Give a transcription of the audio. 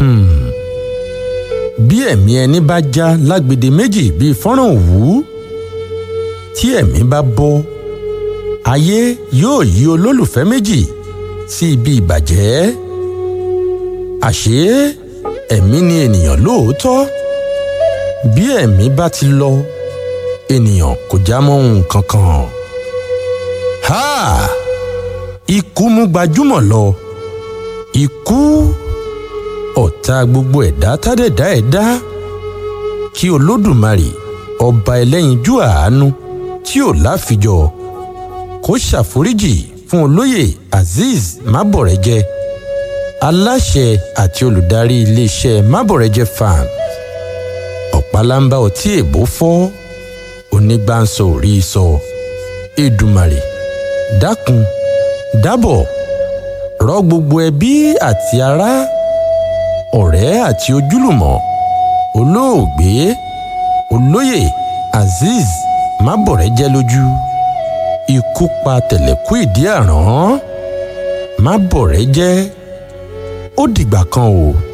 bí ẹ̀mí ẹni bá já lágbede méjì bíi fọ́nrán òwú tí ẹ̀mí bá bọ́ ayé yóò yí olólùfẹ́ méjì sí ibi ìbàjẹ́ àṣé ẹ̀mí ni ènìyàn lóòótọ́ bí ẹ̀mí bá ti lọ ènìyàn kò já mọ́ ohun kankan. ha ikú mú gbajúmọ̀ lọ ikú ọ̀tá gbogbo ẹ̀dá tádẹ̀dá ẹ̀dá kí olódùmarè ọba ẹlẹ́yinjú àánú tí ò láfijọ́ kó ṣàforíjì fún olóyè azeez mábọ̀rẹ́jẹ́ aláṣẹ àti olùdarí iléeṣẹ́ mábọ̀rẹ́jẹ́ farm ọ̀pálámbá ọtí èbó fọ́ onígbàǹsọ ò rí i sọ èdùmàrè dákun dábọ̀ rọ gbogbo ẹbí àti ará ọ̀rẹ́ àti ojúlùmọ̀ olóògbé olóyè azeez mábọ̀rẹ́jẹ́ lójú ikú pa tẹ̀lẹ̀kú ìdí àrán mábọ̀rẹ́jẹ́ ó dìgbà kan o.